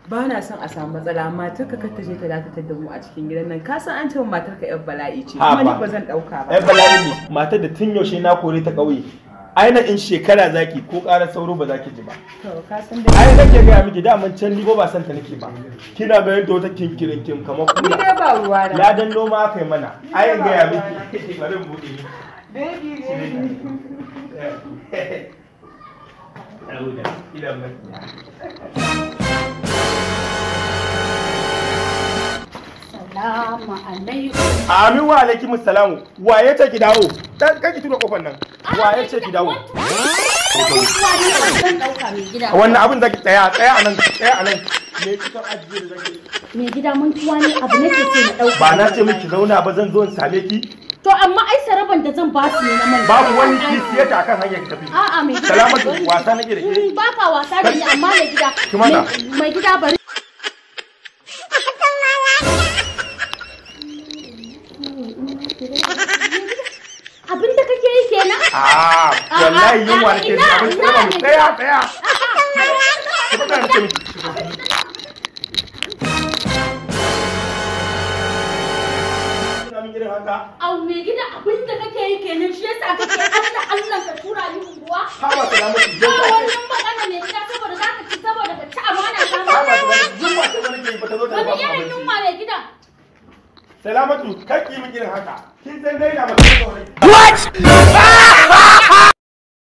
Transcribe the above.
ba na son a samu matsala matar ka kar ta je ta dakatar da mu a cikin gidan nan ka san an ce matar ka yar bala'i ce Ha, kuma ni ba. ba zan dauka ba ai bala'i ne matar da tun yaushe na kore ta ƙauye aina in shekara zaki ko ƙarar sauro ba za ki ji ba to ka san dai ai nake gaya miki daman can ni ba ba san ta nake ba kina ganin ta wata kinkirin kim kamar ni kula dai ba ruwa na ladan noma aka yi mana ai in gaya miki bari in buɗe miki baby baby Saboda idan mai Salamu alaikum. Amin wa alaikum salamu. Wa ya ce ki dawo? Dan kake tura kofar nan. Wa ya ce ki dawo? Zan ɗauka mai gida. Wannan abin zaki tsaya tsaya anan tsaya anan. Me kika ajiye da zaki? Mai gida mantuwa ne abu nake so na ɗauka. Ba na ce miki zauna ba zan zo in same ki. To amma ai saraban da zan ba su ne na manta. Babu wani kisiya ta akan hanyar ki tafi. A'a mai gida. Salamatu wasa nake da ke. Mm, Ba ka wasa da ni amma mai gida. Ki matsa. mai- Mai gida bari. Abin da kake yi kenan? Ah, wallahi yunwa nake ji abin ina, tsaya mu ina, tsaya tsaya. Ki fita nake miki. Kina min irin haka? Au mai gida abin da kake yi kenan shi yasa kake Allah Allah ka tura ni unguwa. Haba salamatu. Ba wannan magana mai gida saboda za ka ci saboda ka ci amana ta Haba ba. salamatu. Yunwa ce ba nake yi ba ta zo ta ba Wani mu irin abinci. yunwa mai gida? Salamatu, kar ki yi min irin haka. Kin san dai na mutum kawai.